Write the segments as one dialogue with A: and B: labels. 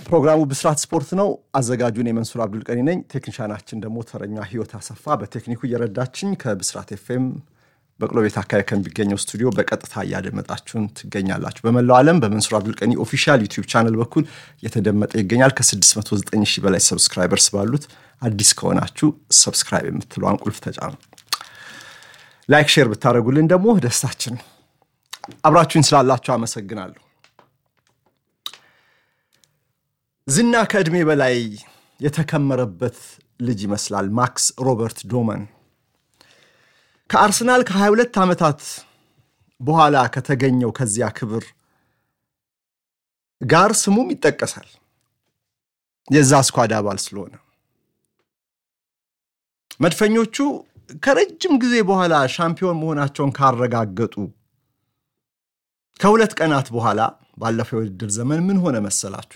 A: ፕሮግራሙ ብስራት ስፖርት ነው። አዘጋጁን የመንሱር አብዱልቀኒ ነኝ። ቴክኒሻናችን ደግሞ ተረኛ ህይወት አሰፋ በቴክኒኩ እየረዳችኝ ከብስራት ኤፍኤም በቅሎ ቤት አካባቢ ከሚገኘው ስቱዲዮ በቀጥታ እያደመጣችሁን ትገኛላችሁ። በመላው ዓለም በመንሱር አብዱልቀኒ ኦፊሻል ዩቲዩብ ቻነል በኩል የተደመጠ ይገኛል። ከ609 ሺህ በላይ ሰብስክራይበርስ ባሉት አዲስ ከሆናችሁ ሰብስክራይብ የምትለዋን ቁልፍ ተጫኑ። ላይክ፣ ሼር ብታደረጉልን ደግሞ ደስታችን ነው። አብራችሁኝ ስላላችሁ አመሰግናለሁ። ዝና ከዕድሜ በላይ የተከመረበት ልጅ ይመስላል። ማክስ ሮበርት ዶመን ከአርሰናል ከ22 ዓመታት በኋላ ከተገኘው ከዚያ ክብር ጋር ስሙም ይጠቀሳል። የዛ ስኳድ አባል ስለሆነ መድፈኞቹ ከረጅም ጊዜ በኋላ ሻምፒዮን መሆናቸውን ካረጋገጡ ከሁለት ቀናት በኋላ ባለፈው የውድድር ዘመን ምን ሆነ መሰላችሁ?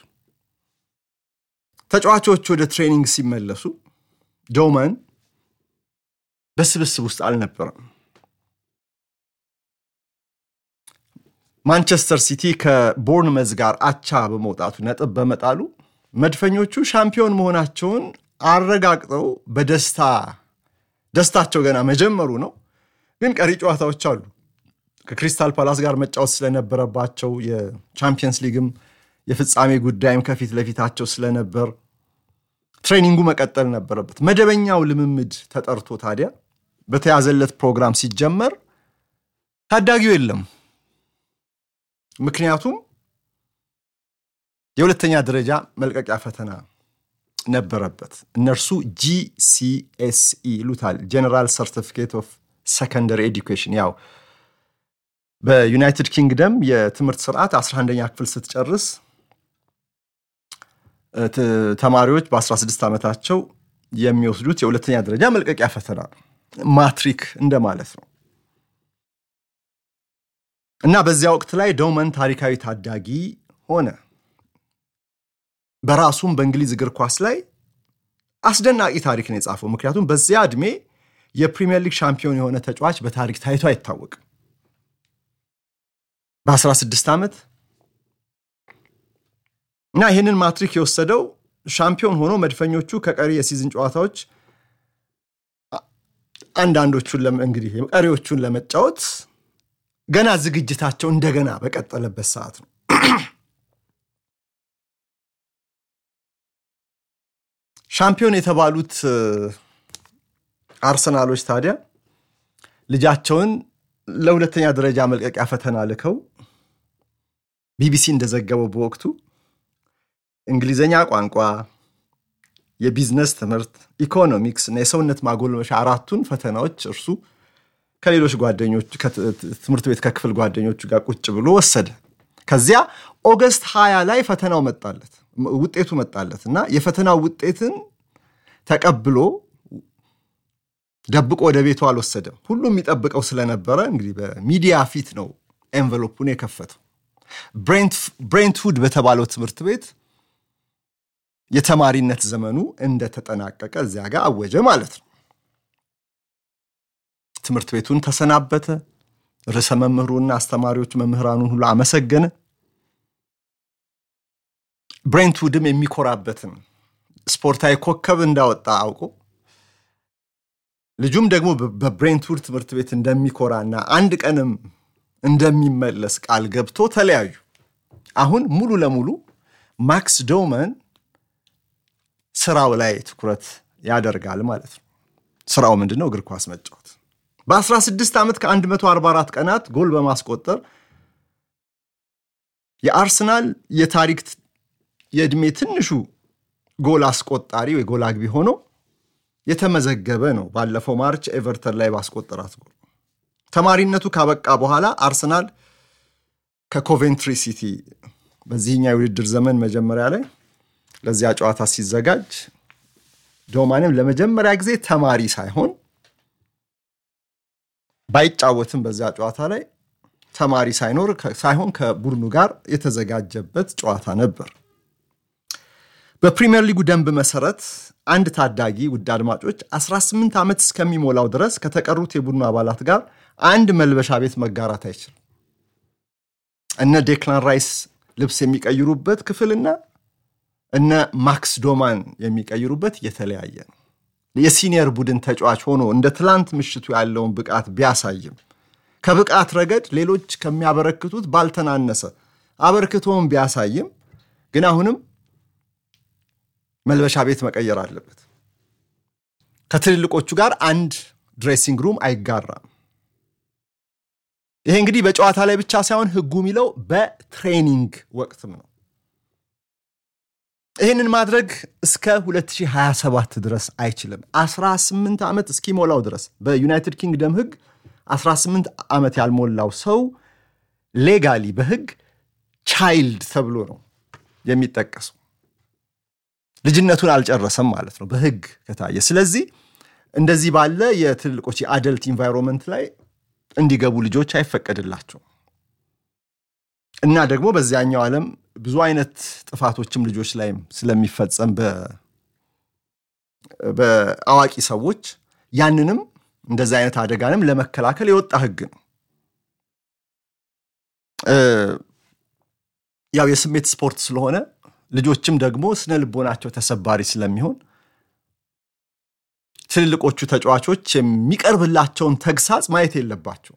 A: ተጫዋቾች ወደ ትሬኒንግ ሲመለሱ ዶመን በስብስብ ውስጥ አልነበረም። ማንቸስተር ሲቲ ከቦርንመዝ ጋር አቻ በመውጣቱ ነጥብ በመጣሉ መድፈኞቹ ሻምፒዮን መሆናቸውን አረጋግጠው በደስታ ደስታቸው ገና መጀመሩ ነው። ግን ቀሪ ጨዋታዎች አሉ። ከክሪስታል ፓላስ ጋር መጫወት ስለነበረባቸው የቻምፒየንስ ሊግም የፍጻሜ ጉዳይም ከፊት ለፊታቸው ስለነበር ትሬኒንጉ መቀጠል ነበረበት። መደበኛው ልምምድ ተጠርቶ ታዲያ በተያዘለት ፕሮግራም ሲጀመር ታዳጊው የለም። ምክንያቱም የሁለተኛ ደረጃ መልቀቂያ ፈተና ነበረበት። እነርሱ ጂሲኤስኢ ይሉታል፣ ጀነራል ሰርቲፊኬት ኦፍ ሰከንደሪ ኤዱኬሽን። ያው በዩናይትድ ኪንግደም የትምህርት ስርዓት 11ኛ ክፍል ስትጨርስ ተማሪዎች በ16 ዓመታቸው የሚወስዱት የሁለተኛ ደረጃ መልቀቂያ ፈተና ነው። ማትሪክ እንደማለት ነው። እና በዚያ ወቅት ላይ ዶመን ታሪካዊ ታዳጊ ሆነ። በራሱም በእንግሊዝ እግር ኳስ ላይ አስደናቂ ታሪክ ነው የጻፈው። ምክንያቱም በዚያ ዕድሜ የፕሪሚየር ሊግ ሻምፒዮን የሆነ ተጫዋች በታሪክ ታይቶ አይታወቅም። በ16 ዓመት እና ይህንን ማትሪክ የወሰደው ሻምፒዮን ሆኖ መድፈኞቹ ከቀሪ የሲዝን ጨዋታዎች አንዳንዶቹን እንግዲህ ቀሪዎቹን ለመጫወት ገና ዝግጅታቸው እንደገና በቀጠለበት ሰዓት ነው። ሻምፒዮን የተባሉት አርሰናሎች ታዲያ ልጃቸውን ለሁለተኛ ደረጃ መልቀቂያ ፈተና ልከው ቢቢሲ እንደዘገበው በወቅቱ እንግሊዝኛ ቋንቋ፣ የቢዝነስ ትምህርት፣ ኢኮኖሚክስ እና የሰውነት ማጎልመሻ አራቱን ፈተናዎች እርሱ ከሌሎች ጓደኞች ትምህርት ቤት ከክፍል ጓደኞቹ ጋር ቁጭ ብሎ ወሰደ። ከዚያ ኦገስት ሀያ ላይ ፈተናው መጣለት ውጤቱ መጣለት እና የፈተናው ውጤትን ተቀብሎ ደብቆ ወደ ቤቱ አልወሰደም። ሁሉም የሚጠብቀው ስለነበረ እንግዲህ በሚዲያ ፊት ነው ኤንቨሎፑን የከፈተው። ብሬንትሁድ በተባለው ትምህርት ቤት የተማሪነት ዘመኑ እንደተጠናቀቀ እዚያ ጋር አወጀ ማለት ነው። ትምህርት ቤቱን ተሰናበተ። ርዕሰ መምህሩና አስተማሪዎች መምህራኑን ሁሉ አመሰገነ። ብሬንትውድም የሚኮራበትን ስፖርታዊ ኮከብ እንዳወጣ አውቆ ልጁም ደግሞ በብሬንትውድ ትምህርት ቤት እንደሚኮራና አንድ ቀንም እንደሚመለስ ቃል ገብቶ ተለያዩ። አሁን ሙሉ ለሙሉ ማክስ ዶመን ስራው ላይ ትኩረት ያደርጋል ማለት ነው። ስራው ምንድን ነው? እግር ኳስ መጫወት። በ16 ዓመት ከ144 ቀናት ጎል በማስቆጠር የአርሰናል የታሪክ የዕድሜ ትንሹ ጎል አስቆጣሪ ወይ ጎል አግቢ ሆኖ የተመዘገበ ነው። ባለፈው ማርች ኤቨርተን ላይ ባስቆጠራት ጎል ተማሪነቱ ካበቃ በኋላ አርሰናል ከኮቬንትሪ ሲቲ በዚህኛ የውድድር ዘመን መጀመሪያ ላይ ለዚያ ጨዋታ ሲዘጋጅ ዶማንም ለመጀመሪያ ጊዜ ተማሪ ሳይሆን ባይጫወትም በዚያ ጨዋታ ላይ ተማሪ ሳይኖር ሳይሆን ከቡድኑ ጋር የተዘጋጀበት ጨዋታ ነበር። በፕሪምየር ሊጉ ደንብ መሰረት አንድ ታዳጊ ውድ አድማጮች 18 ዓመት እስከሚሞላው ድረስ ከተቀሩት የቡድኑ አባላት ጋር አንድ መልበሻ ቤት መጋራት አይችልም። እነ ዴክላን ራይስ ልብስ የሚቀይሩበት ክፍልና እነ ማክስ ዶማን የሚቀይሩበት የተለያየ ነው። የሲኒየር ቡድን ተጫዋች ሆኖ እንደ ትላንት ምሽቱ ያለውን ብቃት ቢያሳይም ከብቃት ረገድ ሌሎች ከሚያበረክቱት ባልተናነሰ አበርክቶውን ቢያሳይም ግን አሁንም መልበሻ ቤት መቀየር አለበት። ከትልልቆቹ ጋር አንድ ድሬሲንግ ሩም አይጋራም። ይሄ እንግዲህ በጨዋታ ላይ ብቻ ሳይሆን ሕጉ የሚለው በትሬኒንግ ወቅትም ነው። ይህንን ማድረግ እስከ 2027 ድረስ አይችልም። 18 ዓመት እስኪሞላው ድረስ በዩናይትድ ኪንግደም ሕግ 18 ዓመት ያልሞላው ሰው ሌጋሊ በሕግ ቻይልድ ተብሎ ነው የሚጠቀሰው። ልጅነቱን አልጨረሰም ማለት ነው በሕግ ከታየ። ስለዚህ እንደዚህ ባለ የትልልቆች የአደልት ኢንቫይሮንመንት ላይ እንዲገቡ ልጆች አይፈቀድላቸው እና ደግሞ በዚያኛው ዓለም ብዙ አይነት ጥፋቶችም ልጆች ላይም ስለሚፈጸም በአዋቂ ሰዎች ያንንም እንደዚህ አይነት አደጋንም ለመከላከል የወጣ ህግ ነው። ያው የስሜት ስፖርት ስለሆነ ልጆችም ደግሞ ስነ ልቦናቸው ተሰባሪ ስለሚሆን ትልልቆቹ ተጫዋቾች የሚቀርብላቸውን ተግሳጽ ማየት የለባቸው።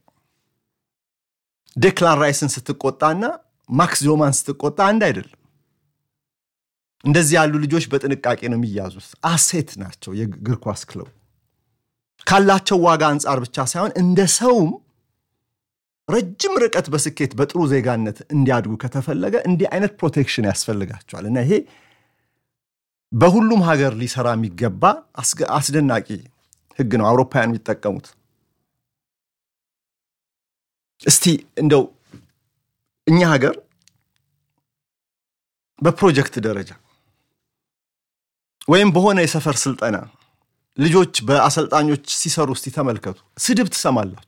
A: ዴክላን ራይስን ስትቆጣና ማክስ ዶማን ስትቆጣ አንድ አይደለም። እንደዚህ ያሉ ልጆች በጥንቃቄ ነው የሚያዙት። አሴት ናቸው። የእግር ኳስ ክለቡ ካላቸው ዋጋ አንጻር ብቻ ሳይሆን እንደ ሰውም ረጅም ርቀት በስኬት በጥሩ ዜጋነት እንዲያድጉ ከተፈለገ እንዲህ አይነት ፕሮቴክሽን ያስፈልጋቸዋል እና ይሄ በሁሉም ሀገር ሊሰራ የሚገባ አስደናቂ ህግ ነው። አውሮፓውያን የሚጠቀሙት እስቲ እንደው እኛ ሀገር በፕሮጀክት ደረጃ ወይም በሆነ የሰፈር ስልጠና ልጆች በአሰልጣኞች ሲሰሩ እስቲ ተመልከቱ። ስድብ ትሰማላችሁ።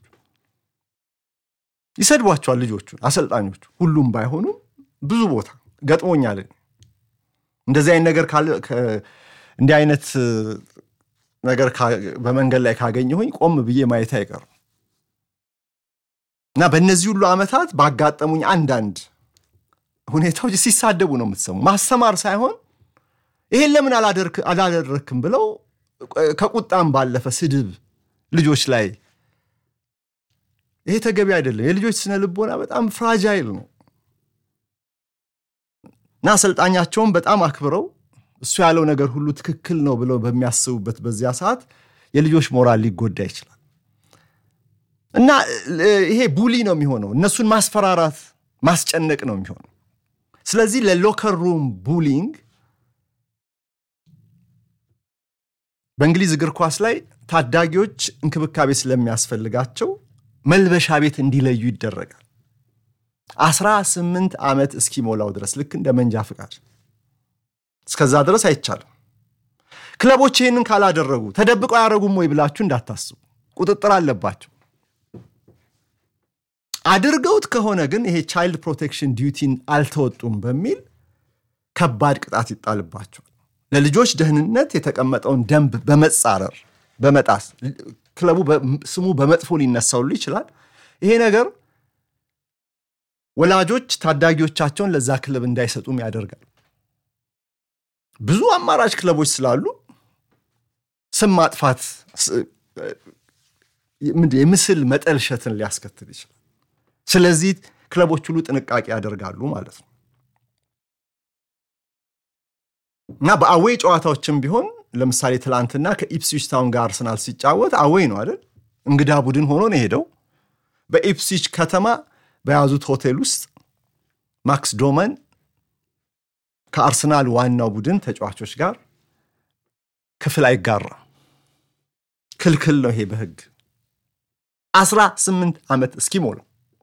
A: ይሰድቧቸዋል ልጆቹን አሰልጣኞቹ። ሁሉም ባይሆኑም ብዙ ቦታ ገጥሞኛል። እንደዚህ አይነት ነገር እንዲህ አይነት ነገር በመንገድ ላይ ካገኘሁኝ ቆም ብዬ ማየት አይቀርም እና በእነዚህ ሁሉ ዓመታት ባጋጠሙኝ አንዳንድ ሁኔታዎች ሲሳደቡ ነው የምትሰሙ። ማስተማር ሳይሆን ይሄን ለምን አላደረክም ብለው ከቁጣም ባለፈ ስድብ ልጆች ላይ ይሄ ተገቢ አይደለም። የልጆች ስነ ልቦና በጣም ፍራጃይል ነው እና አሰልጣኛቸውን በጣም አክብረው እሱ ያለው ነገር ሁሉ ትክክል ነው ብለው በሚያስቡበት በዚያ ሰዓት የልጆች ሞራል ሊጎዳ ይችላል እና ይሄ ቡሊ ነው የሚሆነው። እነሱን ማስፈራራት፣ ማስጨነቅ ነው የሚሆነው። ስለዚህ ለሎከር ሩም ቡሊንግ በእንግሊዝ እግር ኳስ ላይ ታዳጊዎች እንክብካቤ ስለሚያስፈልጋቸው መልበሻ ቤት እንዲለዩ ይደረጋል። አስራ ስምንት ዓመት እስኪሞላው ድረስ ልክ እንደ መንጃ ፍቃድ እስከዛ ድረስ አይቻልም። ክለቦች ይህንን ካላደረጉ ተደብቀው አያደረጉም ወይ ብላችሁ እንዳታስቡ፣ ቁጥጥር አለባቸው። አድርገውት ከሆነ ግን ይሄ ቻይልድ ፕሮቴክሽን ዲዩቲን አልተወጡም በሚል ከባድ ቅጣት ይጣልባቸዋል። ለልጆች ደህንነት የተቀመጠውን ደንብ በመጻረር በመጣስ ክለቡ ስሙ በመጥፎ ሊነሳውሉ ይችላል። ይሄ ነገር ወላጆች ታዳጊዎቻቸውን ለዛ ክለብ እንዳይሰጡም ያደርጋል። ብዙ አማራጭ ክለቦች ስላሉ ስም ማጥፋት፣ የምስል መጠልሸትን ሊያስከትል ይችላል። ስለዚህ ክለቦች ሁሉ ጥንቃቄ ያደርጋሉ ማለት ነው እና በአዌይ ጨዋታዎችም ቢሆን ለምሳሌ ትላንትና ከኢፕስዊች ታውን ጋር አርሰናል ሲጫወት አዌይ ነው አይደል? እንግዳ ቡድን ሆኖ ነው የሄደው። በኢፕስዊች ከተማ በያዙት ሆቴል ውስጥ ማክስ ዶመን ከአርሰናል ዋናው ቡድን ተጫዋቾች ጋር ክፍል አይጋራም። ክልክል ነው ይሄ በሕግ አስራ ስምንት ዓመት እስኪሞላው።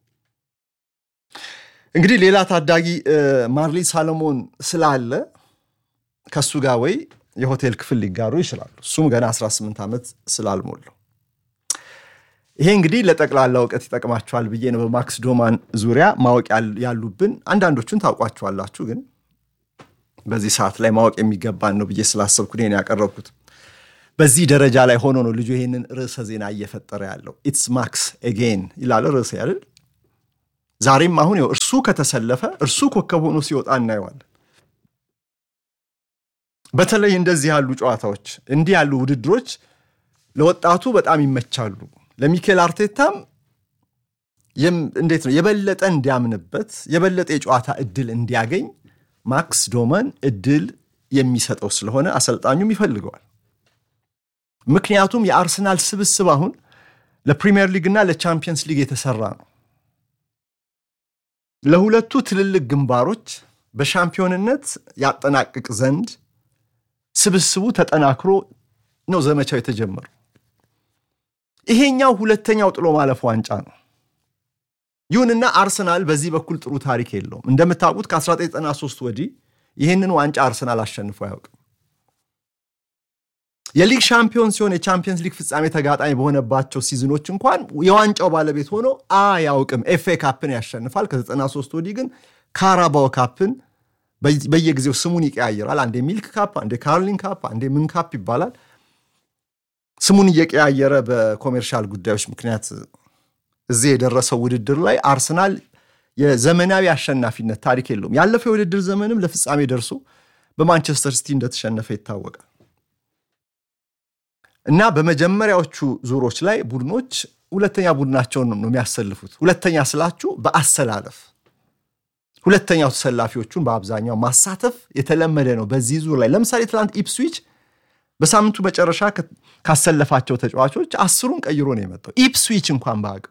A: እንግዲህ ሌላ ታዳጊ ማርሊ ሳሎሞን ስላለ ከሱ ጋር ወይ የሆቴል ክፍል ሊጋሩ ይችላሉ። እሱም ገና 18 ዓመት ስላልሞላው። ይሄ እንግዲህ ለጠቅላላ እውቀት ይጠቅማችኋል ብዬ ነው በማክስ ዶማን ዙሪያ ማወቅ ያሉብን። አንዳንዶቹን ታውቋችኋላችሁ፣ ግን በዚህ ሰዓት ላይ ማወቅ የሚገባን ነው ብዬ ስላሰብኩ ይሄን ያቀረብኩት። በዚህ ደረጃ ላይ ሆኖ ነው ልጁ ይህንን ርዕሰ ዜና እየፈጠረ ያለው። ኢትስ ማክስ ኤጌን ይላል ርዕሰ አይደል? ዛሬም አሁን እርሱ ከተሰለፈ እርሱ ኮከብ ሆኖ ሲወጣ እናየዋለን። በተለይ እንደዚህ ያሉ ጨዋታዎች እንዲህ ያሉ ውድድሮች ለወጣቱ በጣም ይመቻሉ። ለሚኬል አርቴታም እንዴት ነው የበለጠ እንዲያምንበት የበለጠ የጨዋታ እድል እንዲያገኝ ማክስ ዶመን እድል የሚሰጠው ስለሆነ አሰልጣኙም ይፈልገዋል። ምክንያቱም የአርሰናል ስብስብ አሁን ለፕሪሚየር ሊግ እና ለቻምፒየንስ ሊግ የተሰራ ነው። ለሁለቱ ትልልቅ ግንባሮች በሻምፒዮንነት ያጠናቅቅ ዘንድ ስብስቡ ተጠናክሮ ነው ዘመቻው የተጀመረው። ይሄኛው ሁለተኛው ጥሎ ማለፍ ዋንጫ ነው። ይሁንና አርሰናል በዚህ በኩል ጥሩ ታሪክ የለውም። እንደምታውቁት ከ1993 ወዲህ ይህንን ዋንጫ አርሰናል አሸንፎ አያውቅም። የሊግ ሻምፒዮን ሲሆን የቻምፒየንስ ሊግ ፍጻሜ ተጋጣሚ በሆነባቸው ሲዝኖች እንኳን የዋንጫው ባለቤት ሆኖ አያውቅም። ኤፍኤ ካፕን ያሸንፋል። ከ93 ወዲህ ግን ካራባው ካፕን በየጊዜው ስሙን ይቀያየራል። አንዴ ሚልክ ካፕ፣ አንዴ ካርሊን ካፕ፣ አንዴ ምን ካፕ ይባላል። ስሙን እየቀያየረ በኮሜርሻል ጉዳዮች ምክንያት እዚህ የደረሰው ውድድር ላይ አርሰናል የዘመናዊ አሸናፊነት ታሪክ የለውም። ያለፈው የውድድር ዘመንም ለፍጻሜ ደርሶ በማንቸስተር ሲቲ እንደተሸነፈ ይታወቃል። እና በመጀመሪያዎቹ ዙሮች ላይ ቡድኖች ሁለተኛ ቡድናቸውን ነው የሚያሰልፉት። ሁለተኛ ስላችሁ በአሰላለፍ ሁለተኛው ተሰላፊዎቹን በአብዛኛው ማሳተፍ የተለመደ ነው በዚህ ዙር ላይ። ለምሳሌ ትናንት ኢፕስዊች በሳምንቱ መጨረሻ ካሰለፋቸው ተጫዋቾች አስሩን ቀይሮ ነው የመጣው። ኢፕስዊች እንኳን በአቅሙ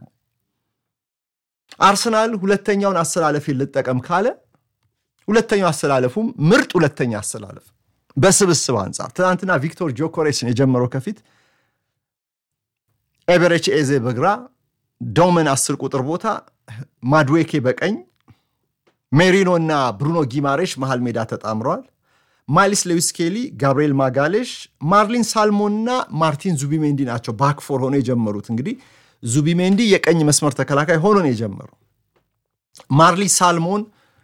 A: አርሰናል ሁለተኛውን አሰላለፍ ልጠቀም ካለ ሁለተኛው አሰላለፉም ምርጥ ሁለተኛ አሰላለፍ በስብስብ አንጻር ትናንትና ቪክቶር ጆኮሬስን የጀመረው ከፊት ኤቨሬች ኤዜ በግራ ዶመን አስር ቁጥር ቦታ ማድዌኬ በቀኝ ሜሪኖ እና ብሩኖ ጊማሬሽ መሃል ሜዳ ተጣምረዋል። ማይልስ ሌዊስ ኬሊ፣ ጋብርኤል ማጋሌሽ፣ ማርሊን ሳልሞን እና ማርቲን ዙቢሜንዲ ናቸው ባክፎር ሆኖ የጀመሩት። እንግዲህ ዙቢሜንዲ የቀኝ መስመር ተከላካይ ሆኖ ነው የጀመረው። ማርሊ ሳልሞን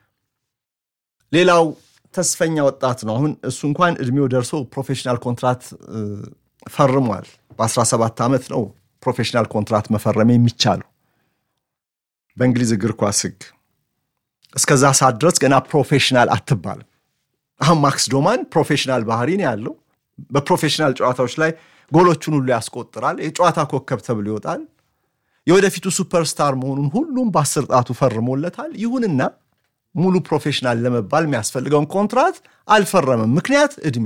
A: ሌላው ተስፈኛ ወጣት ነው። አሁን እሱ እንኳን እድሜው ደርሶ ፕሮፌሽናል ኮንትራት ፈርሟል። በ17 ዓመት ነው ፕሮፌሽናል ኮንትራት መፈረም የሚቻለው በእንግሊዝ እግር ኳስ ሕግ። እስከዛ ሰዓት ድረስ ገና ፕሮፌሽናል አትባልም። አሁን ማክስ ዶማን ፕሮፌሽናል ባህሪ ነው ያለው። በፕሮፌሽናል ጨዋታዎች ላይ ጎሎቹን ሁሉ ያስቆጥራል። የጨዋታ ኮከብ ተብሎ ይወጣል። የወደፊቱ ሱፐርስታር መሆኑን ሁሉም በአስር ጣቱ ፈርሞለታል። ይሁንና ሙሉ ፕሮፌሽናል ለመባል የሚያስፈልገውን ኮንትራት አልፈረምም። ምክንያት እድሜ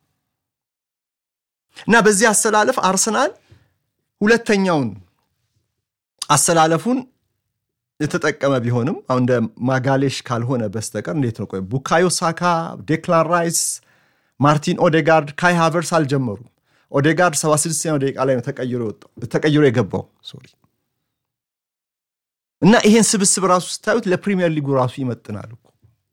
A: እና በዚህ አሰላለፍ አርሰናል ሁለተኛውን አሰላለፉን የተጠቀመ ቢሆንም አሁን እንደ ማጋሌሽ ካልሆነ በስተቀር እንዴት ነው? ቆይ ቡካዮ ሳካ፣ ዴክላን ራይስ፣ ማርቲን ኦዴጋርድ፣ ካይ ሃቨርስ አልጀመሩም። ኦዴጋርድ 76ኛው ደቂቃ ላይ ነው ተቀይሮ የገባው ሶሪ እና ይሄን ስብስብ ራሱ ስታዩት ለፕሪሚየር ሊጉ ራሱ ይመጥናል እኮ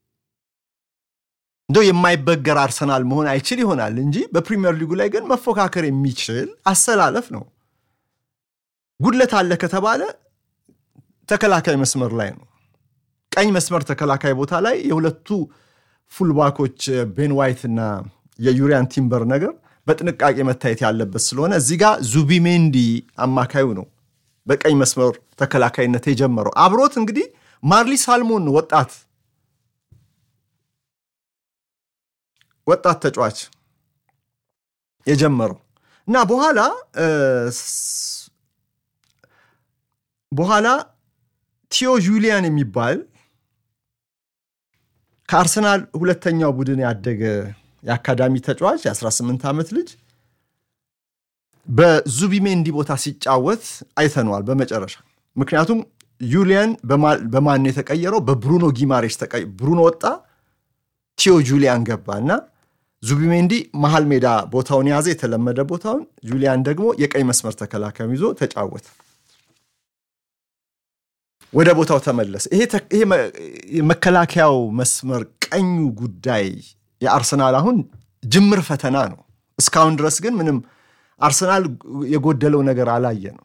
A: እንደው የማይበገር አርሰናል መሆን አይችል ይሆናል እንጂ በፕሪሚየር ሊጉ ላይ ግን መፎካከር የሚችል አሰላለፍ ነው። ጉድለት አለ ከተባለ ተከላካይ መስመር ላይ ነው። ቀኝ መስመር ተከላካይ ቦታ ላይ የሁለቱ ፉልባኮች ቤን ዋይት እና የዩሪያን ቲምበር ነገር በጥንቃቄ መታየት ያለበት ስለሆነ እዚህ ጋር ዙቢሜንዲ አማካዩ ነው በቀኝ መስመር ተከላካይነት የጀመረው። አብሮት እንግዲህ ማርሊ ሳልሞን ወጣት ወጣት ተጫዋች የጀመረው እና በኋላ በኋላ ቲዮ ጁሊያን የሚባል ከአርሰናል ሁለተኛው ቡድን ያደገ የአካዳሚ ተጫዋች የ18 ዓመት ልጅ በዙቢሜንዲ ቦታ ሲጫወት አይተነዋል በመጨረሻ። ምክንያቱም ዩሊያን በማን የተቀየረው? በብሩኖ ጊማሬሽ ብሩኖ ወጣ፣ ቲዮ ጁሊያን ገባ እና ዙቢሜንዲ መሀል ሜዳ ቦታውን የያዘ የተለመደ ቦታውን፣ ጁሊያን ደግሞ የቀኝ መስመር ተከላካዩን ይዞ ተጫወተ። ወደ ቦታው ተመለሰ። ይሄ መከላከያው መስመር ቀኙ ጉዳይ የአርሰናል አሁን ጅምር ፈተና ነው። እስካሁን ድረስ ግን ምንም አርሰናል የጎደለው ነገር አላየ ነው።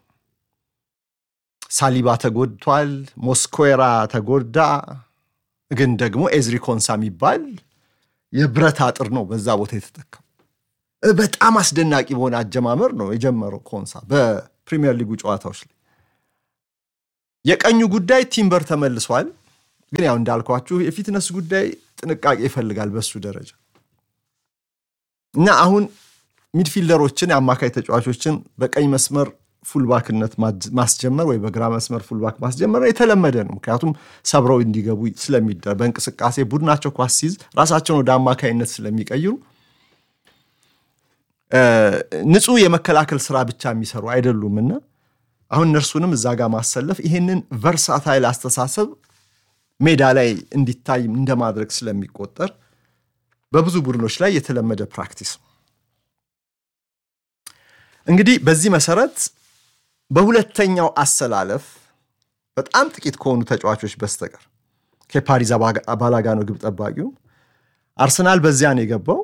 A: ሳሊባ ተጎድቷል፣ ሞስኮራ ተጎዳ። ግን ደግሞ ኤዝሪ ኮንሳ የሚባል የብረት አጥር ነው በዛ ቦታ የተተካው። በጣም አስደናቂ በሆነ አጀማመር ነው የጀመረው ኮንሳ በፕሪሚየር ሊጉ ጨዋታዎች ላይ። የቀኙ ጉዳይ ቲምበር ተመልሷል። ግን ያው እንዳልኳችሁ የፊትነስ ጉዳይ ጥንቃቄ ይፈልጋል በሱ ደረጃ እና አሁን ሚድፊልደሮችን የአማካይ ተጫዋቾችን በቀኝ መስመር ፉልባክነት ማስጀመር ወይ በግራ መስመር ፉልባክ ማስጀመር የተለመደ ነው። ምክንያቱም ሰብረው እንዲገቡ ስለሚደር በእንቅስቃሴ ቡድናቸው ኳስ ሲይዝ ራሳቸውን ወደ አማካይነት ስለሚቀይሩ ንጹህ የመከላከል ስራ ብቻ የሚሰሩ አይደሉምና አሁን እነርሱንም እዛ ጋር ማሰለፍ ይህንን ቨርሳታይል አስተሳሰብ ሜዳ ላይ እንዲታይ እንደማድረግ ስለሚቆጠር በብዙ ቡድኖች ላይ የተለመደ ፕራክቲስ ነው። እንግዲህ በዚህ መሰረት በሁለተኛው አሰላለፍ በጣም ጥቂት ከሆኑ ተጫዋቾች በስተቀር ከፓሪዝ አባላጋ ነው ግብ ጠባቂው። አርሰናል በዚያ ነው የገባው።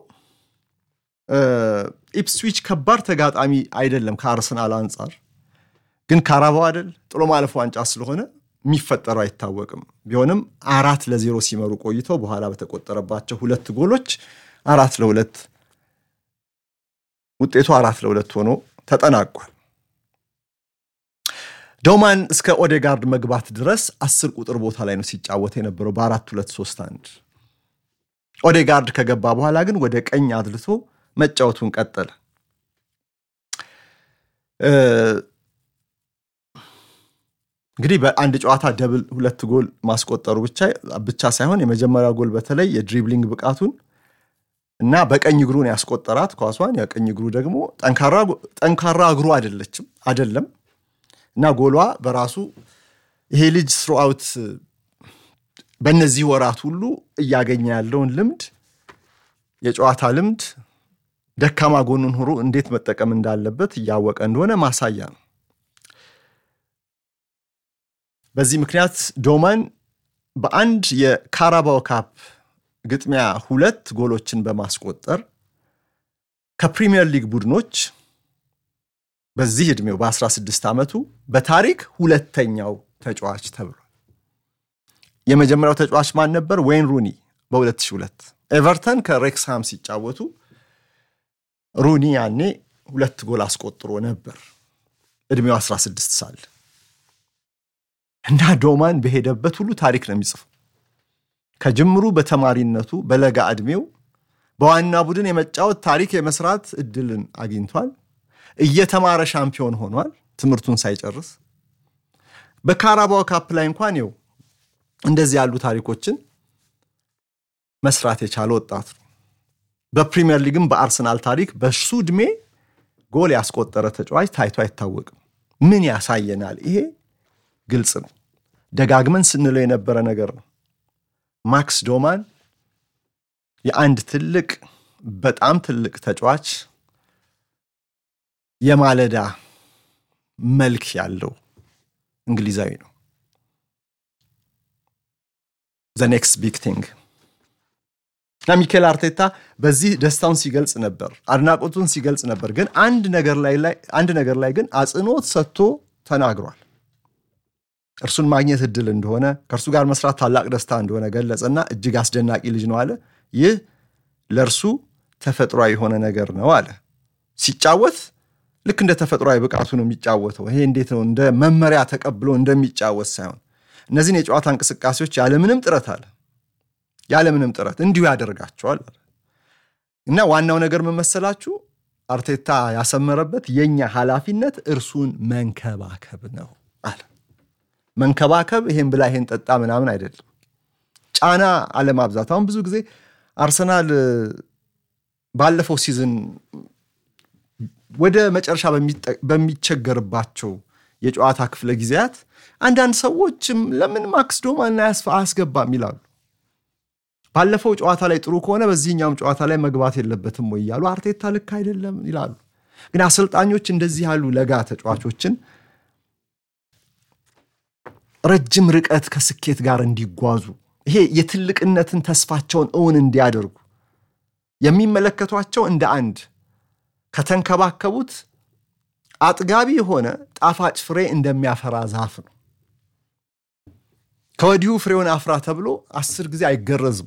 A: ኢፕስዊች ከባድ ተጋጣሚ አይደለም ከአርሰናል አንጻር፣ ግን ካራባው አይደል ጥሎ ማለፍ ዋንጫ ስለሆነ የሚፈጠረው አይታወቅም። ቢሆንም አራት ለዜሮ ሲመሩ ቆይተው በኋላ በተቆጠረባቸው ሁለት ጎሎች አራት ለሁለት ውጤቱ አራት ለሁለት ሆኖ ተጠናቋል። ዶማን እስከ ኦዴጋርድ መግባት ድረስ አስር ቁጥር ቦታ ላይ ነው ሲጫወት የነበረው በአራት ሁለት ሶስት አንድ። ኦዴጋርድ ከገባ በኋላ ግን ወደ ቀኝ አድልቶ መጫወቱን ቀጠለ። እንግዲህ በአንድ ጨዋታ ደብል ሁለት ጎል ማስቆጠሩ ብቻ ሳይሆን የመጀመሪያው ጎል በተለይ የድሪብሊንግ ብቃቱን እና በቀኝ እግሩን ያስቆጠራት ኳሷን የቀኝ እግሩ ደግሞ ጠንካራ እግሩ አይደለችም አይደለም እና ጎሏ በራሱ ይሄ ልጅ ስሩአውት በእነዚህ ወራት ሁሉ እያገኘ ያለውን ልምድ የጨዋታ ልምድ ደካማ ጎኑን ሁሉ እንዴት መጠቀም እንዳለበት እያወቀ እንደሆነ ማሳያ ነው። በዚህ ምክንያት ዶማን በአንድ የካራባው ካፕ ግጥሚያ ሁለት ጎሎችን በማስቆጠር ከፕሪሚየር ሊግ ቡድኖች በዚህ ዕድሜው በ16 ዓመቱ በታሪክ ሁለተኛው ተጫዋች ተብሏል። የመጀመሪያው ተጫዋች ማን ነበር? ዌይን ሩኒ በ2002 ኤቨርተን ከሬክስሃም ሲጫወቱ ሩኒ ያኔ ሁለት ጎል አስቆጥሮ ነበር ዕድሜው 16 ሳለ እና ዶማን በሄደበት ሁሉ ታሪክ ነው የሚጽፈው። ከጅምሩ በተማሪነቱ በለጋ ዕድሜው በዋና ቡድን የመጫወት ታሪክ የመስራት እድልን አግኝቷል። እየተማረ ሻምፒዮን ሆኗል ትምህርቱን ሳይጨርስ። በካራባው ካፕ ላይ እንኳን ይኸው እንደዚህ ያሉ ታሪኮችን መስራት የቻለ ወጣት ነው። በፕሪሚየር ሊግም በአርሰናል ታሪክ በሱ ዕድሜ ጎል ያስቆጠረ ተጫዋች ታይቶ አይታወቅም። ምን ያሳየናል? ይሄ ግልጽ ነው። ደጋግመን ስንለው የነበረ ነገር ነው። ማክስ ዶማን የአንድ ትልቅ በጣም ትልቅ ተጫዋች የማለዳ መልክ ያለው እንግሊዛዊ ነው። ዘ ኔክስት ቢግ ቲንግ እና ሚኬል አርቴታ በዚህ ደስታውን ሲገልጽ ነበር፣ አድናቆቱን ሲገልጽ ነበር። ግን አንድ ነገር ላይ ግን አጽንኦት ሰጥቶ ተናግሯል። እርሱን ማግኘት እድል እንደሆነ ከእርሱ ጋር መስራት ታላቅ ደስታ እንደሆነ ገለጸና እጅግ አስደናቂ ልጅ ነው አለ። ይህ ለእርሱ ተፈጥሯዊ የሆነ ነገር ነው አለ። ሲጫወት ልክ እንደ ተፈጥሯዊ ብቃቱ ነው የሚጫወተው። ይሄ እንዴት ነው እንደ መመሪያ ተቀብሎ እንደሚጫወት ሳይሆን እነዚህን የጨዋታ እንቅስቃሴዎች ያለምንም ጥረት አለ ያለምንም ጥረት እንዲሁ ያደርጋቸዋል እና ዋናው ነገር ምን መሰላችሁ? አርቴታ ያሰመረበት የኛ ኃላፊነት እርሱን መንከባከብ ነው አለ። መንከባከብ ይሄን ብላ ይሄን ጠጣ ምናምን አይደለም። ጫና አለማብዛት። አሁን ብዙ ጊዜ አርሰናል ባለፈው ሲዝን ወደ መጨረሻ በሚቸገርባቸው የጨዋታ ክፍለ ጊዜያት አንዳንድ ሰዎችም ለምን ማክስ ዶማን አያስገባም ይላሉ። ባለፈው ጨዋታ ላይ ጥሩ ከሆነ በዚህኛውም ጨዋታ ላይ መግባት የለበትም ወይ እያሉ አርቴታ ልክ አይደለም ይላሉ። ግን አሰልጣኞች እንደዚህ ያሉ ለጋ ተጫዋቾችን ረጅም ርቀት ከስኬት ጋር እንዲጓዙ ይሄ የትልቅነትን ተስፋቸውን እውን እንዲያደርጉ የሚመለከቷቸው እንደ አንድ ከተንከባከቡት አጥጋቢ የሆነ ጣፋጭ ፍሬ እንደሚያፈራ ዛፍ ነው። ከወዲሁ ፍሬውን አፍራ ተብሎ አስር ጊዜ አይገረዝም።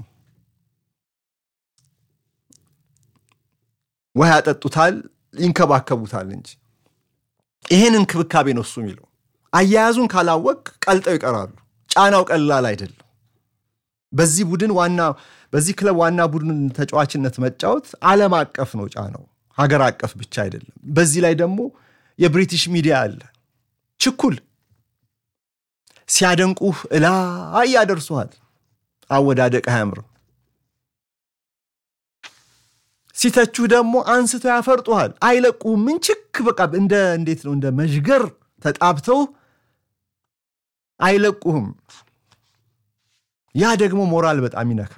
A: ውሃ ያጠጡታል፣ ይንከባከቡታል እንጂ ይህን እንክብካቤ ነው እሱ የሚለው። አያያዙን ካላወቅ ቀልጠው ይቀራሉ። ጫናው ቀላል አይደለም። በዚህ ቡድን ዋና በዚህ ክለብ ዋና ቡድን ተጫዋችነት መጫወት ዓለም አቀፍ ነው ጫነው፣ ሀገር አቀፍ ብቻ አይደለም። በዚህ ላይ ደግሞ የብሪቲሽ ሚዲያ አለ። ችኩል ሲያደንቁህ እላይ ያደርሱሃል። አወዳደቅ አያምርም። ሲተቹህ ደግሞ አንስተው ያፈርጡሃል። አይለቁህም። ምን ችክ በቃ እንደ እንዴት ነው እንደ መዥገር ተጣብተው አይለቁህም። ያ ደግሞ ሞራል በጣም ይነካል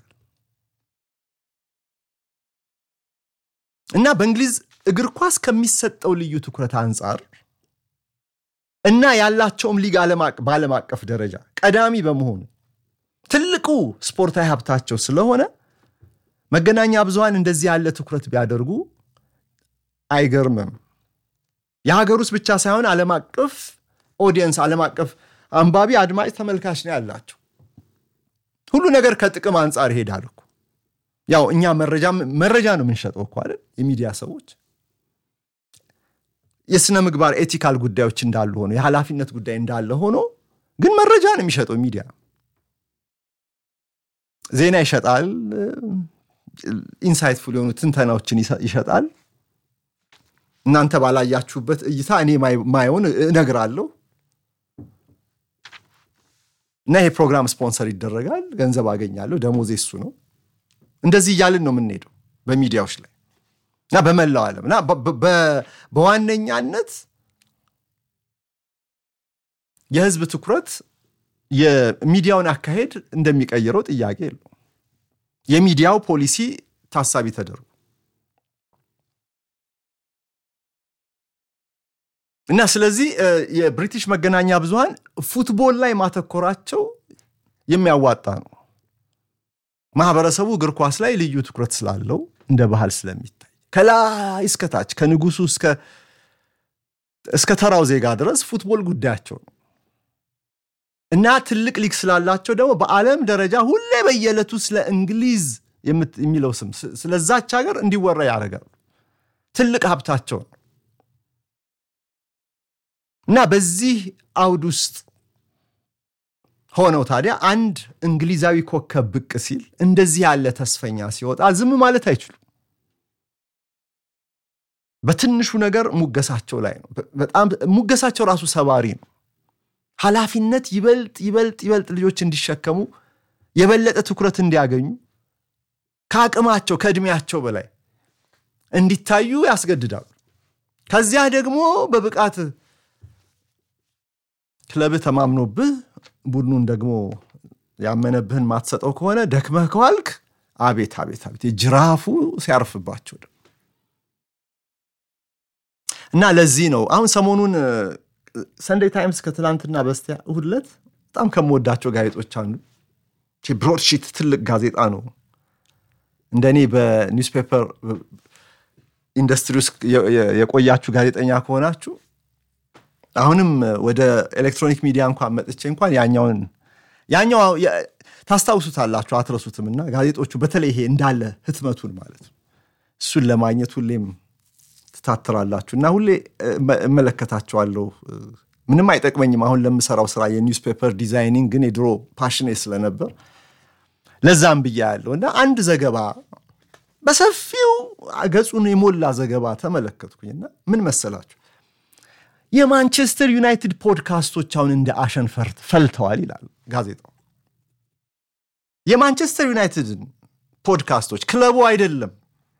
A: እና በእንግሊዝ እግር ኳስ ከሚሰጠው ልዩ ትኩረት አንጻር እና ያላቸውም ሊግ በዓለም አቀፍ ደረጃ ቀዳሚ በመሆኑ ትልቁ ስፖርታዊ ሀብታቸው ስለሆነ መገናኛ ብዙሃን እንደዚህ ያለ ትኩረት ቢያደርጉ አይገርምም። የሀገር ውስጥ ብቻ ሳይሆን ዓለም አቀፍ ኦዲየንስ፣ ዓለም አቀፍ አንባቢ፣ አድማጭ፣ ተመልካች ነው ያላቸው። ሁሉ ነገር ከጥቅም አንጻር ይሄዳል እኮ። ያው እኛ መረጃ ነው የምንሸጠው እኮ አይደል? የሚዲያ ሰዎች የሥነ ምግባር ኤቲካል ጉዳዮች እንዳሉ ሆኖ የኃላፊነት ጉዳይ እንዳለ ሆኖ ግን መረጃ ነው የሚሸጠው ሚዲያ። ዜና ይሸጣል፣ ኢንሳይትፉል የሆኑ ትንተናዎችን ይሸጣል። እናንተ ባላያችሁበት እይታ እኔ ማየውን እነግራለሁ እና ይሄ ፕሮግራም ስፖንሰር ይደረጋል፣ ገንዘብ አገኛለሁ፣ ደሞዜ እሱ ነው። እንደዚህ እያልን ነው የምንሄደው በሚዲያዎች ላይ እና በመላው ዓለም እና በዋነኛነት የህዝብ ትኩረት የሚዲያውን አካሄድ እንደሚቀይረው ጥያቄ የለው። የሚዲያው ፖሊሲ ታሳቢ ተደርጎ እና ስለዚህ የብሪቲሽ መገናኛ ብዙሃን ፉትቦል ላይ ማተኮራቸው የሚያዋጣ ነው። ማህበረሰቡ እግር ኳስ ላይ ልዩ ትኩረት ስላለው እንደ ባህል ስለሚታይ ከላይ እስከታች ከንጉሱ እስከ ተራው ዜጋ ድረስ ፉትቦል ጉዳያቸው ነው እና ትልቅ ሊግ ስላላቸው ደግሞ በዓለም ደረጃ ሁሌ በየዕለቱ ስለ እንግሊዝ የሚለው ስም ስለዛች ሀገር እንዲወራ ያደርጋሉ። ትልቅ ሀብታቸው ነው እና በዚህ አውድ ውስጥ ሆነው ታዲያ አንድ እንግሊዛዊ ኮከብ ብቅ ሲል እንደዚህ ያለ ተስፈኛ ሲወጣ ዝም ማለት አይችሉም። በትንሹ ነገር ሙገሳቸው ላይ ነው። በጣም ሙገሳቸው ራሱ ሰባሪ ነው። ኃላፊነት ይበልጥ ይበልጥ ይበልጥ ልጆች እንዲሸከሙ የበለጠ ትኩረት እንዲያገኙ ከአቅማቸው ከእድሜያቸው በላይ እንዲታዩ ያስገድዳሉ። ከዚያ ደግሞ በብቃት ክለብህ ተማምኖብህ ቡድኑን ደግሞ ያመነብህን ማትሰጠው ከሆነ ደክመህ ከዋልክ አቤት አቤት አቤት ጅራፉ ሲያርፍባቸው እና ለዚህ ነው አሁን ሰሞኑን ሰንዴይ ታይምስ ከትላንትና በስቲያ እሑድ ዕለት በጣም ከምወዳቸው ጋዜጦች አንዱ ብሮድሺት ትልቅ ጋዜጣ ነው። እንደኔ በኒውስፔፐር ኢንዱስትሪ ውስጥ የቆያችሁ ጋዜጠኛ ከሆናችሁ አሁንም ወደ ኤሌክትሮኒክ ሚዲያ እንኳን መጥቼ እንኳን ያኛውን ያኛው ታስታውሱታላችሁ አትረሱትም። እና ጋዜጦቹ በተለይ ይሄ እንዳለ ህትመቱን ማለት ነው እሱን ለማግኘት ሁሌም ትታትራላችሁ እና ሁሌ እመለከታቸዋለሁ። ምንም አይጠቅመኝም አሁን ለምሰራው ስራ የኒውስፔፐር ዲዛይኒንግ ግን የድሮ ፓሽኔ ስለነበር ለዛም ብያ ያለው እና አንድ ዘገባ በሰፊው ገጹን የሞላ ዘገባ ተመለከትኩኝና ምን መሰላችሁ የማንቸስተር ዩናይትድ ፖድካስቶች አሁን እንደ አሸን ፈልተዋል ይላል ጋዜጣው። የማንቸስተር ዩናይትድን ፖድካስቶች ክለቡ አይደለም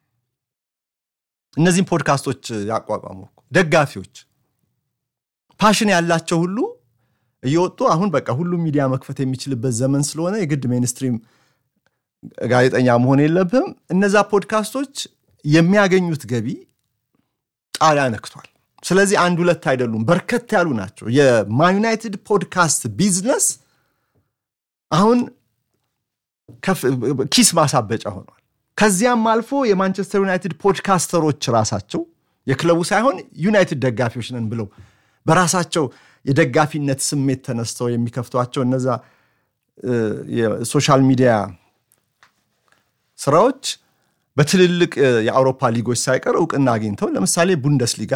A: እነዚህም ፖድካስቶች ያቋቋሙ ደጋፊዎች ፓሽን ያላቸው ሁሉ እየወጡ አሁን በቃ ሁሉም ሚዲያ መክፈት የሚችልበት ዘመን ስለሆነ የግድ ሜንስትሪም ጋዜጠኛ መሆን የለብህም። እነዛ ፖድካስቶች የሚያገኙት ገቢ ጣሪያ ነክቷል። ስለዚህ አንድ ሁለት አይደሉም፣ በርከት ያሉ ናቸው። የማን ዩናይትድ ፖድካስት ቢዝነስ አሁን ኪስ ማሳበጫ ሆኗል። ከዚያም አልፎ የማንቸስተር ዩናይትድ ፖድካስተሮች ራሳቸው የክለቡ ሳይሆን ዩናይትድ ደጋፊዎች ነን ብለው በራሳቸው የደጋፊነት ስሜት ተነስተው የሚከፍቷቸው እነዛ የሶሻል ሚዲያ ስራዎች በትልልቅ የአውሮፓ ሊጎች ሳይቀር እውቅና አግኝተው ለምሳሌ ቡንደስሊጋ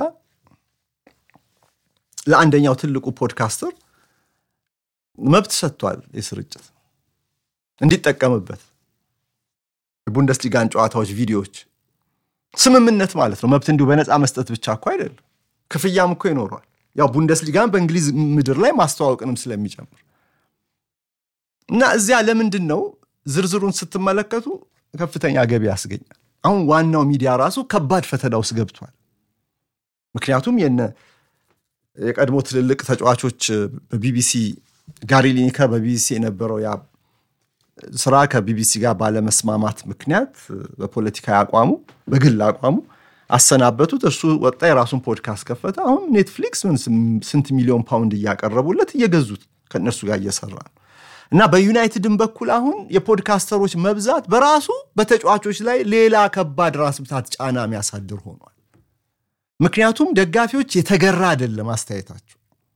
A: ለአንደኛው ትልቁ ፖድካስተር መብት ሰጥቷል የስርጭት እንዲጠቀምበት የቡንደስሊጋን ጨዋታዎች ቪዲዮዎች ስምምነት ማለት ነው። መብት እንዲሁ በነፃ መስጠት ብቻ እኮ አይደለም፣ ክፍያም እኮ ይኖረዋል። ያው ቡንደስሊጋን በእንግሊዝ ምድር ላይ ማስተዋወቅንም ስለሚጨምር እና እዚያ ለምንድን ነው ዝርዝሩን ስትመለከቱ ከፍተኛ ገቢ ያስገኛል። አሁን ዋናው ሚዲያ ራሱ ከባድ ፈተና ውስጥ ገብቷል። ምክንያቱም የነ የቀድሞ ትልልቅ ተጫዋቾች በቢቢሲ ጋሪ ሊኒከር በቢቢሲ የነበረው ያ ስራ ከቢቢሲ ጋር ባለመስማማት ምክንያት በፖለቲካዊ አቋሙ በግል አቋሙ አሰናበቱት። እርሱ ወጣ፣ የራሱን ፖድካስት ከፈተ። አሁን ኔትፍሊክስ ስንት ሚሊዮን ፓውንድ እያቀረቡለት እየገዙት ከእነሱ ጋር እየሰራ ነው። እና በዩናይትድን በኩል አሁን የፖድካስተሮች መብዛት በራሱ በተጫዋቾች ላይ ሌላ ከባድ ራስ ምታት ጫና የሚያሳድር ሆኗል። ምክንያቱም ደጋፊዎች የተገራ አይደለም አስተያየታቸው፣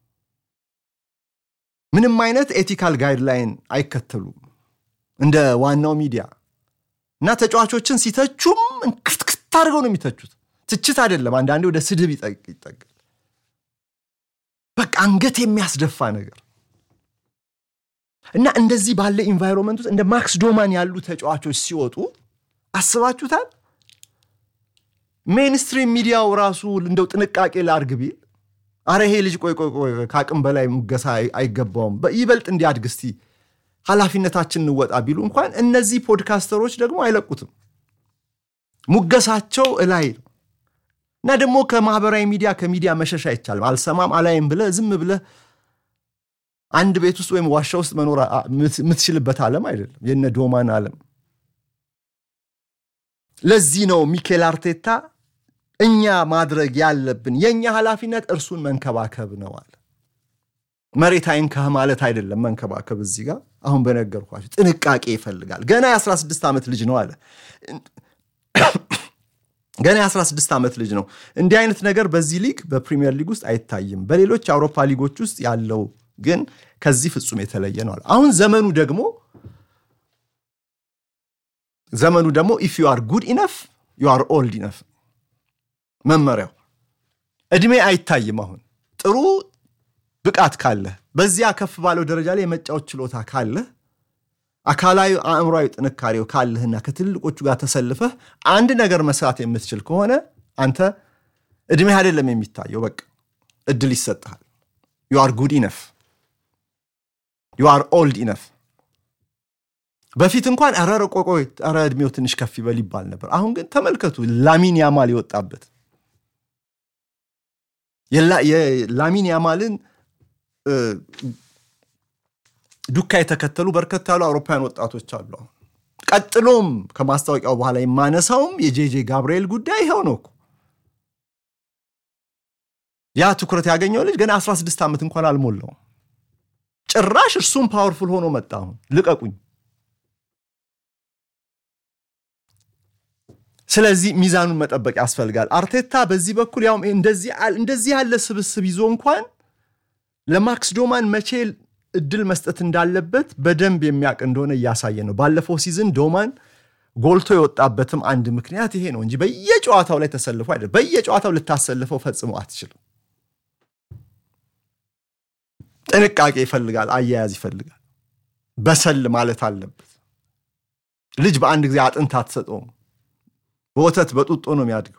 A: ምንም አይነት ኤቲካል ጋይድላይን አይከተሉም እንደ ዋናው ሚዲያ እና ተጫዋቾችን ሲተቹም እንክትክት አድርገው ነው የሚተቹት። ትችት አይደለም፣ አንዳንዴ ወደ ስድብ ይጠጋል። በቃ አንገት የሚያስደፋ ነገር እና እንደዚህ ባለ ኢንቫይሮንመንት ውስጥ እንደ ማክስ ዶማን ያሉ ተጫዋቾች ሲወጡ አስባችሁታል? ሜንስትሪም ሚዲያው ራሱ እንደው ጥንቃቄ ላርግ ቢል አረ ይሄ ልጅ ቆይ ቆይ ቆይ ከአቅም በላይ ሙገሳ አይገባውም፣ ይበልጥ እንዲያድግ እስቲ ኃላፊነታችን እንወጣ ቢሉ እንኳን እነዚህ ፖድካስተሮች ደግሞ አይለቁትም። ሙገሳቸው እላይ ነው እና ደግሞ ከማህበራዊ ሚዲያ ከሚዲያ መሸሽ አይቻልም። አልሰማም አላይም ብለህ ዝም ብለህ አንድ ቤት ውስጥ ወይም ዋሻ ውስጥ መኖር የምትችልበት ዓለም አይደለም የነ ዶማን ዓለም። ለዚህ ነው ሚኬል አርቴታ እኛ ማድረግ ያለብን የእኛ ኃላፊነት እርሱን መንከባከብ ነው አለ። መሬት አይንካህ ማለት አይደለም መንከባከብ። እዚህ ጋር አሁን በነገርኳቸው ጥንቃቄ ይፈልጋል። ገና የ16 ዓመት ልጅ ነው አለ። ገና የ16 ዓመት ልጅ ነው። እንዲህ አይነት ነገር በዚህ ሊግ በፕሪሚየር ሊግ ውስጥ አይታይም። በሌሎች የአውሮፓ ሊጎች ውስጥ ያለው ግን ከዚህ ፍጹም የተለየ ነው አለ። አሁን ዘመኑ ደግሞ ዘመኑ ደግሞ ኢፍ ዩ አር ጉድ ኢነፍ ዩ አር ኦልድ ኢነፍ መመሪያው እድሜ አይታይም። አሁን ጥሩ ብቃት ካለህ በዚያ ከፍ ባለው ደረጃ ላይ የመጫወት ችሎታ ካለህ አካላዊ አእምሯዊ ጥንካሬው ካለህና ከትልቆቹ ጋር ተሰልፈህ አንድ ነገር መስራት የምትችል ከሆነ አንተ እድሜህ አይደለም የሚታየው፣ በቃ እድል ይሰጥሃል። ዩ አር ጉድ ኢነፍ ዩ አር ኦልድ ኢነፍ። በፊት እንኳን ኧረ ቆይ ኧረ እድሜው ትንሽ ከፍ ይበል ይባል ነበር። አሁን ግን ተመልከቱ ላሚን ያማል የወጣበት የላሚን ያማልን ዱካ የተከተሉ በርከት ያሉ አውሮፓውያን ወጣቶች አሉ። አሁን ቀጥሎም ከማስታወቂያው በኋላ የማነሳውም የጄጄ ጋብርኤል ጉዳይ ይኸው ነው እኮ። ያ ትኩረት ያገኘው ልጅ ገና 16 ዓመት እንኳን አልሞላውም። ጭራሽ እርሱም ፓወርፉል ሆኖ መጣ። አሁን ልቀቁኝ። ስለዚህ ሚዛኑን መጠበቅ ያስፈልጋል። አርቴታ በዚህ በኩል ያው እንደዚህ ያለ ስብስብ ይዞ እንኳን ለማክስ ዶማን መቼ እድል መስጠት እንዳለበት በደንብ የሚያውቅ እንደሆነ እያሳየ ነው። ባለፈው ሲዝን ዶማን ጎልቶ የወጣበትም አንድ ምክንያት ይሄ ነው እንጂ በየጨዋታው ላይ ተሰልፎ አይደለም። በየጨዋታው ልታሰልፈው ፈጽሞ አትችልም። ጥንቃቄ ይፈልጋል፣ አያያዝ ይፈልጋል። በሰል ማለት አለበት። ልጅ በአንድ ጊዜ አጥንት አትሰጠውም። በወተት በጡጦ ነው የሚያድገው።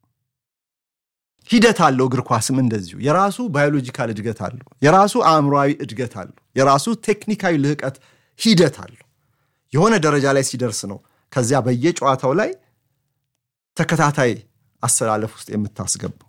A: ሂደት አለው። እግር ኳስም እንደዚሁ የራሱ ባዮሎጂካል እድገት አለው። የራሱ አእምሯዊ እድገት አለው። የራሱ ቴክኒካዊ ልህቀት ሂደት አለው። የሆነ ደረጃ ላይ ሲደርስ ነው ከዚያ በየጨዋታው ላይ ተከታታይ አሰላለፍ ውስጥ የምታስገባው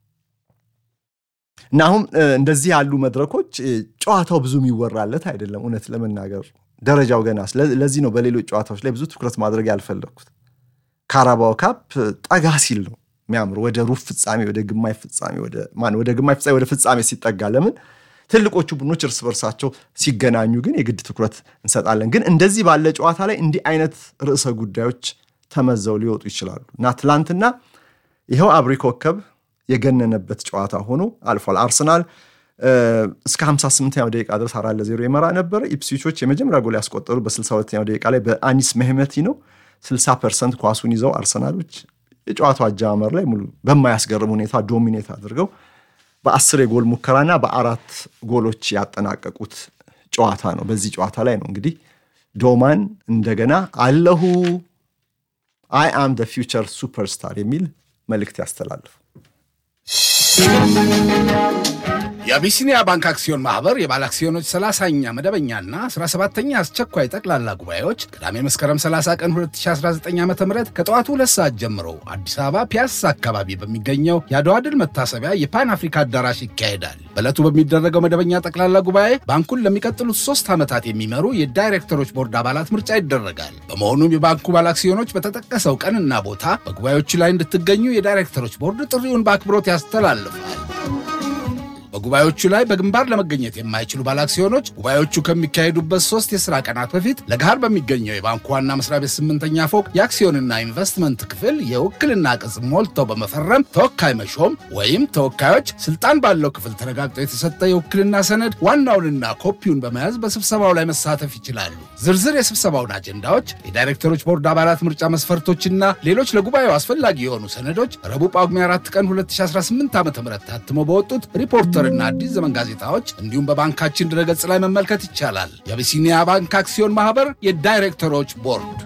A: እና አሁን እንደዚህ ያሉ መድረኮች ጨዋታው ብዙ የሚወራለት አይደለም። እውነት ለመናገር ደረጃው ገና። ለዚህ ነው በሌሎች ጨዋታዎች ላይ ብዙ ትኩረት ማድረግ ያልፈለግኩት። ካራባው ካፕ ጠጋ ሲል ነው የሚያምሩ ወደ ሩብ ፍጻሜ ወደ ግማሽ ፍጻሜ ወደ ግማሽ ፍጻሜ ወደ ፍጻሜ ሲጠጋ ለምን ትልቆቹ ቡድኖች እርስ በርሳቸው ሲገናኙ ግን የግድ ትኩረት እንሰጣለን። ግን እንደዚህ ባለ ጨዋታ ላይ እንዲህ አይነት ርዕሰ ጉዳዮች ተመዘው ሊወጡ ይችላሉ እና ትላንትና ይኸው አብሪ ኮከብ የገነነበት ጨዋታ ሆኖ አልፏል። አርሰናል እስከ 58ኛው ደቂቃ ድረስ አራት ለዜሮ የመራ ነበረ። ኢፕስዊቾች የመጀመሪያ ጎል ያስቆጠሩ በ62ኛው ደቂቃ ላይ በአኒስ መህመቲ ነው። 60 ፐርሰንት ኳሱን ይዘው አርሰናሎች የጨዋታው አጀማመር ላይ ሙሉ በማያስገርም ሁኔታ ዶሚኔት አድርገው በአስር የጎል ሙከራና በአራት ጎሎች ያጠናቀቁት ጨዋታ ነው። በዚህ ጨዋታ ላይ ነው እንግዲህ ዶማን እንደገና አለሁ አይ አም ደ ፊውቸር ሱፐርስታር የሚል መልእክት ያስተላልፉ።
B: የአቢሲኒያ ባንክ አክሲዮን ማህበር የባለ አክሲዮኖች 30ኛ መደበኛና 17ኛ አስቸኳይ ጠቅላላ ጉባኤዎች ቅዳሜ መስከረም 30 ቀን 2019 ዓ ም ከጠዋቱ ሁለት ሰዓት ጀምሮ አዲስ አበባ ፒያሳ አካባቢ በሚገኘው የአድዋ ድል መታሰቢያ የፓን አፍሪካ አዳራሽ ይካሄዳል። በዕለቱ በሚደረገው መደበኛ ጠቅላላ ጉባኤ ባንኩን ለሚቀጥሉት ሶስት ዓመታት የሚመሩ የዳይሬክተሮች ቦርድ አባላት ምርጫ ይደረጋል። በመሆኑም የባንኩ ባለ አክሲዮኖች በተጠቀሰው ቀንና ቦታ በጉባኤዎቹ ላይ እንድትገኙ የዳይሬክተሮች ቦርድ ጥሪውን በአክብሮት ያስተላልፋል። በጉባኤዎቹ ላይ በግንባር ለመገኘት የማይችሉ ባለአክሲዮኖች ጉባኤዎቹ ከሚካሄዱበት ሶስት የሥራ ቀናት በፊት ለገሃር በሚገኘው የባንኩ ዋና መስሪያ ቤት ስምንተኛ ፎቅ የአክሲዮንና ኢንቨስትመንት ክፍል የውክልና ቅጽ ሞልተው በመፈረም ተወካይ መሾም ወይም ተወካዮች ስልጣን ባለው ክፍል ተረጋግጦ የተሰጠ የውክልና ሰነድ ዋናውንና ኮፒውን በመያዝ በስብሰባው ላይ መሳተፍ ይችላሉ። ዝርዝር የስብሰባውን አጀንዳዎች፣ የዳይሬክተሮች ቦርድ አባላት ምርጫ መስፈርቶችና ሌሎች ለጉባኤው አስፈላጊ የሆኑ ሰነዶች ረቡዕ ጳጉሜ 4 ቀን 2018 ዓ ም ታትሞ በወጡት ሪፖርተር እና አዲስ ዘመን ጋዜጣዎች እንዲሁም በባንካችን ድረገጽ ላይ መመልከት ይቻላል። የአቢሲኒያ ባንክ አክሲዮን ማህበር የዳይሬክተሮች ቦርድ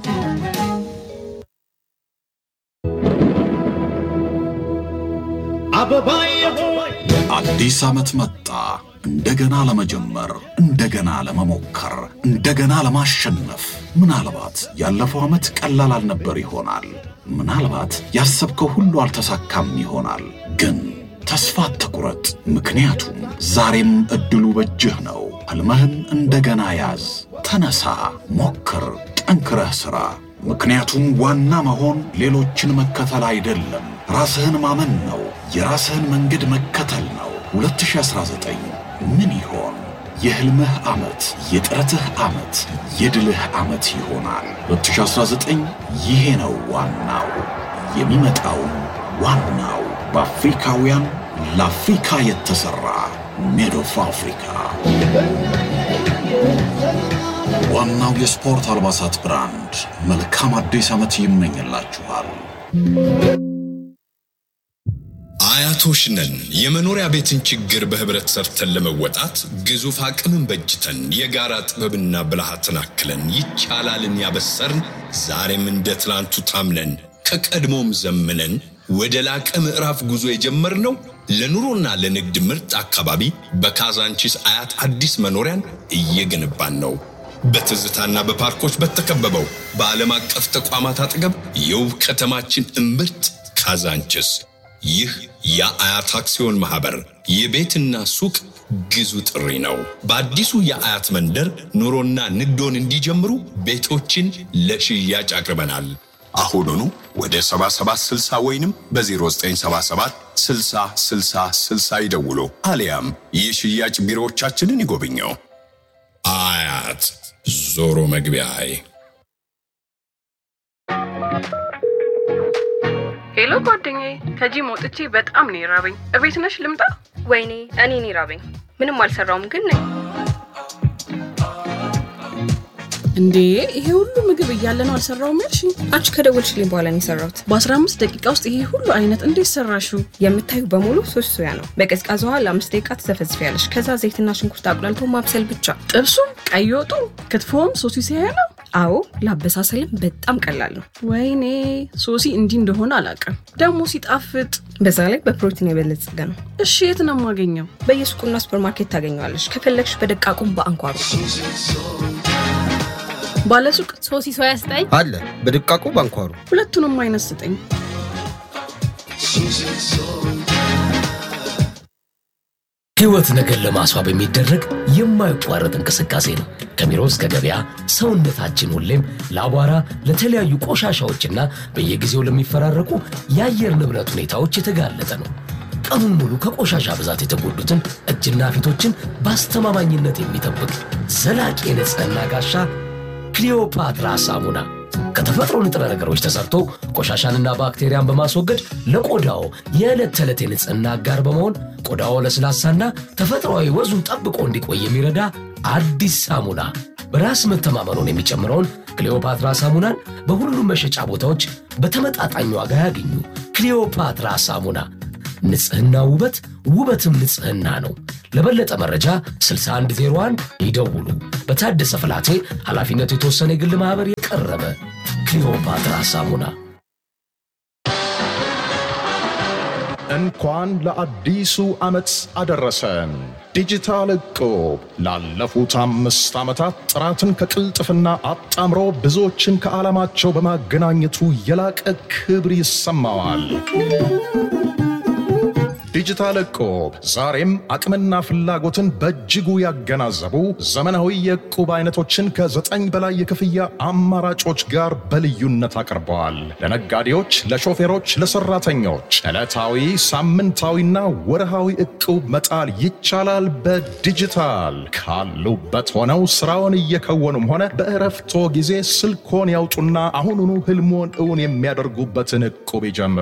C: አዲስ ዓመት መጣ። እንደገና ለመጀመር፣ እንደገና ለመሞከር፣ እንደገና ለማሸነፍ። ምናልባት ያለፈው ዓመት ቀላል አልነበር ይሆናል። ምናልባት ያሰብከው ሁሉ አልተሳካም ይሆናል። ግን ተስፋ አትቁረጥ፣ ምክንያቱም ዛሬም ዕድሉ በእጅህ ነው። ሕልምህን እንደገና ያዝ። ተነሳ፣ ሞክር፣ ጠንክረህ ሥራ። ምክንያቱም ዋና መሆን ሌሎችን መከተል አይደለም፣ ራስህን ማመን ነው። የራስህን መንገድ መከተል ነው። 2019 ምን ይሆን? የሕልምህ ዓመት፣ የጥረትህ ዓመት፣ የድልህ ዓመት ይሆናል። 2019 ይሄ ነው ዋናው። የሚመጣውም ዋናው በአፍሪካውያን ለአፍሪካ የተሠራ ሜድ ኦፍ አፍሪካ ዋናው የስፖርት አልባሳት ብራንድ መልካም አዲስ ዓመት ይመኝላችኋል።
D: አያቶች ነን። የመኖሪያ ቤትን ችግር በህብረት ሰርተን ለመወጣት ግዙፍ አቅምን በጅተን የጋራ ጥበብና ብልሃትን አክለን ይቻላልን ያበሰርን ዛሬም እንደ ትላንቱ ታምነን ከቀድሞም ዘምነን ወደ ላቀ ምዕራፍ ጉዞ የጀመርነው ለኑሮና ለንግድ ምርጥ አካባቢ በካዛንቺስ አያት አዲስ መኖሪያን እየገነባን ነው። በትዝታና በፓርኮች በተከበበው በዓለም አቀፍ ተቋማት አጠገብ የውብ ከተማችን እምብርት ካዛንቺስ። ይህ የአያት አክሲዮን ማህበር የቤትና ሱቅ ግዙ ጥሪ ነው። በአዲሱ የአያት መንደር ኑሮና ንግዶን እንዲጀምሩ ቤቶችን ለሽያጭ አቅርበናል። አሁኑኑ ወደ 7760 ወይንም በ0977 60 60 60 ይደውሉ፣ አሊያም የሽያጭ ቢሮዎቻችንን ይጎብኘው። አያት ዞሮ መግቢያዬ
E: ሄሎ ጓደኛዬ፣ ከጂም ወጥቼ በጣም ነው የራበኝ። እቤት ነሽ ልምጣ?
F: ወይኔ እኔን ይራበኝ። ምንም አልሰራውም ግን ነኝ።
E: እንዴ ይሄ ሁሉ ምግብ እያለ ነው አልሰራውም ያልሽ?
F: አንቺ ከደወልሽልኝ በኋላ ነው የሰራሁት።
E: በ15 ደቂቃ ውስጥ ይሄ ሁሉ አይነት እንዴት ሰራሽው?
F: የምታዩ በሙሉ ሶስት ሶያ ነው። በቀዝቃዛ ውሃ ለአምስት ደቂቃ ትዘፈዝፊያለሽ። ከዛ ዘይትና ሽንኩርት አቁላልቶ ማብሰል ብቻ።
E: ጥብሱም፣ ቀይ ወጡ፣ ክትፎም ሶሲ ሲያያ ነው።
F: አዎ ለአበሳሰልም በጣም ቀላል ነው።
E: ወይኔ ሶሲ እንዲህ እንደሆነ አላውቅም። ደግሞ ሲጣፍጥ፣
F: በዛ ላይ በፕሮቲን የበለጸገ ነው።
E: እሺ የት ነው የማገኘው?
F: በየሱቁና ሱፐርማርኬት ታገኘዋለሽ። ከፈለግሽ በደቃቁም በአንኳሩ
E: ባለሱቅ
G: ሶሲ ሶያ ስጠኝ
H: አለ በድቃቁ ባንኳሩ
E: ሁለቱንም አይነት ስጠኝ።
I: ሕይወት ነገር ለማስዋብ የሚደረግ የማይቋረጥ እንቅስቃሴ ነው። ከቢሮ እስከ ገበያ ሰውነታችን ሁሌም ለአቧራ፣ ለተለያዩ ቆሻሻዎችና በየጊዜው ለሚፈራረቁ የአየር ንብረት ሁኔታዎች የተጋለጠ ነው። ቀኑን ሙሉ ከቆሻሻ ብዛት የተጎዱትን እጅና ፊቶችን በአስተማማኝነት የሚጠብቅ ዘላቂ የንጽህና ጋሻ ክሊዮፓትራ ሳሙና ከተፈጥሮ ንጥረ ነገሮች ተሰርቶ ቆሻሻንና ባክቴሪያን በማስወገድ ለቆዳው የዕለት ተዕለት የንጽህና አጋር በመሆን ቆዳው ለስላሳና ተፈጥሯዊ ወዙን ጠብቆ እንዲቆይ የሚረዳ አዲስ ሳሙና። በራስ መተማመኑን የሚጨምረውን ክሊዮፓትራ ሳሙናን በሁሉም መሸጫ ቦታዎች በተመጣጣኝ ዋጋ ያገኙ። ክሊዮፓትራ ሳሙና ንጽህና ውበት፣ ውበትም ንጽህና ነው። ለበለጠ መረጃ 6101 ይደውሉ። በታደሰ ፍላቴ ኃላፊነቱ የተወሰነ የግል ማኅበር የቀረበ ክሊዮፓትራ ሳሙና
G: እንኳን ለአዲሱ ዓመት አደረሰን። ዲጂታል እቁብ ላለፉት አምስት ዓመታት ጥራትን ከቅልጥፍና አጣምሮ ብዙዎችን ከዓላማቸው በማገናኘቱ የላቀ ክብር ይሰማዋል። ዲጂታል እቁብ ዛሬም አቅምና ፍላጎትን በእጅጉ ያገናዘቡ ዘመናዊ የእቁብ አይነቶችን ከዘጠኝ በላይ የክፍያ አማራጮች ጋር በልዩነት አቅርበዋል። ለነጋዴዎች፣ ለሾፌሮች፣ ለሰራተኞች ዕለታዊ፣ ሳምንታዊና ወርሃዊ እቁብ መጣል ይቻላል። በዲጂታል ካሉበት ሆነው ስራውን እየከወኑም ሆነ በእረፍቶ ጊዜ ስልኮን ያውጡና አሁኑኑ ህልሞን እውን የሚያደርጉበትን እቁብ ይጀምሩ።